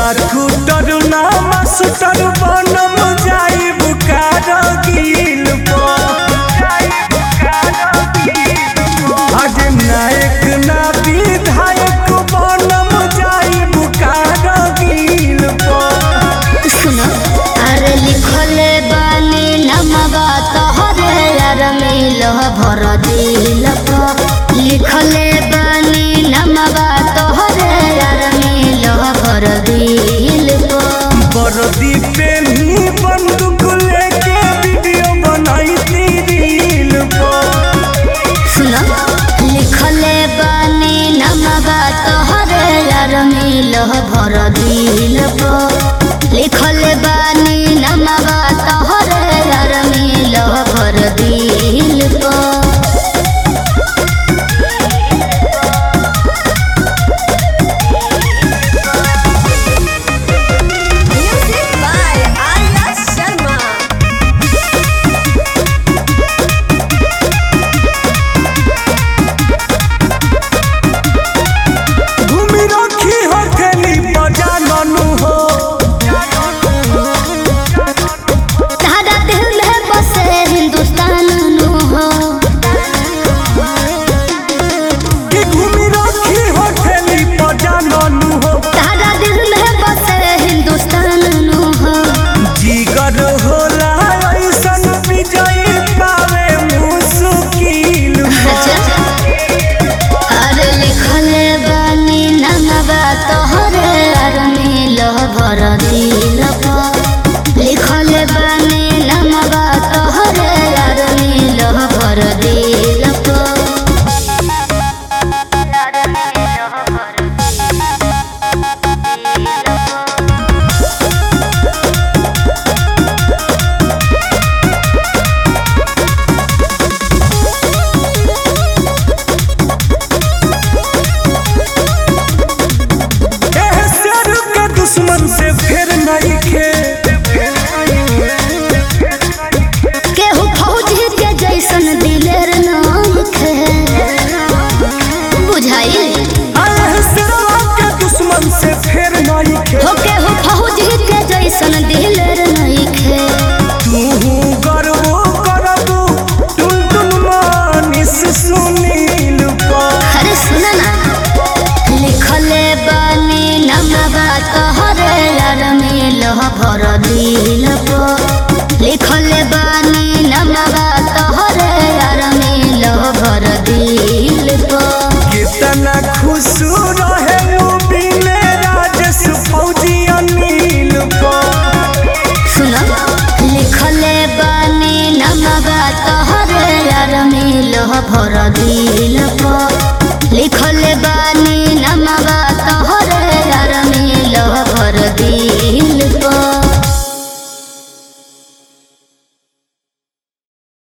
डाकुटर ना मास्टर बनम जाइब कारगिल आज नायक ना विधायक बनम जाइब कारगिल सुनो अरे लिखले बानी नमवा तोहरे यार मिल भर दिल प लिखले बानी नमवा तोहरे यार मिल भर दिल प बरदी पे ही बंदूक लेके वीडियो बनाई रील सुनो लिखले बानी नमवा तोहरे यार मिल भर दिल प लिखले बानी नमवा तोहरे यार मिल भर दिल प Music by Arya Sharma. घूमी रखी हो खेली बजा ननु हो तारा दिल में बसे हिंदुस्तान नु हो कि घूमी रखी हो खेली बजा ननु हो तारा दिल में बसे हिंदुस्तान नु हो जीगर होला ऐसन विजय पावे मुश्किल अरे लिखले बानी ननबा तोहरे यार मिल भर दिल प लिखले बानी ननबा तोहरे यार मिल भर दिल प यार मिल भर एह शेर के दुश्मन से फिर नहीं खे केहू फौजी के जैसन दिलेर नाम खे बुझाई एह शेरवा के दुश्मन से फिर नहीं खे हो केहू फौजी के जैसन दिलेर नहीं खे तू गर्व करबू टुन टुन मानिस सुनील पा अरे सुन ना लिखले बानी नमवा तोहरे यार मिल भर दिल प लिखले बानी